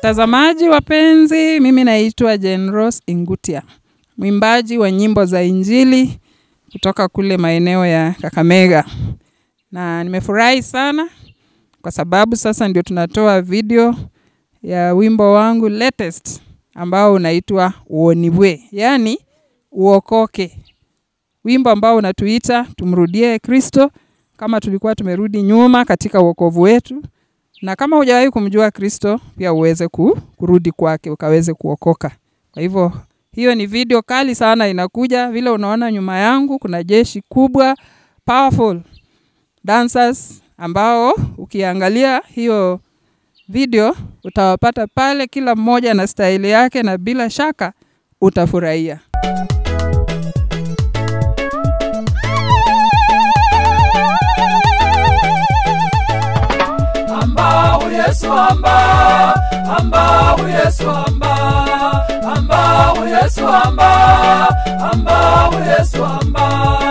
Watazamaji wapenzi, mimi naitwa Jane Rose Ingutia, mwimbaji wa nyimbo za Injili kutoka kule maeneo ya Kakamega, na nimefurahi sana kwa sababu sasa ndio tunatoa video ya wimbo wangu latest ambao unaitwa Uonibwe, yaani uokoke, wimbo ambao unatuita tumrudie Kristo kama tulikuwa tumerudi nyuma katika wokovu wetu na kama hujawahi kumjua Kristo pia uweze ku, kurudi kwake ukaweze kuokoka. Kwa hivyo hiyo ni video kali sana inakuja. Vile unaona nyuma yangu kuna jeshi kubwa powerful dancers ambao ukiangalia hiyo video utawapata pale, kila mmoja na staili yake, na bila shaka utafurahia. ambao Yesu amba ambao Yesu amba ambao Yesu amba ambao Yesu amba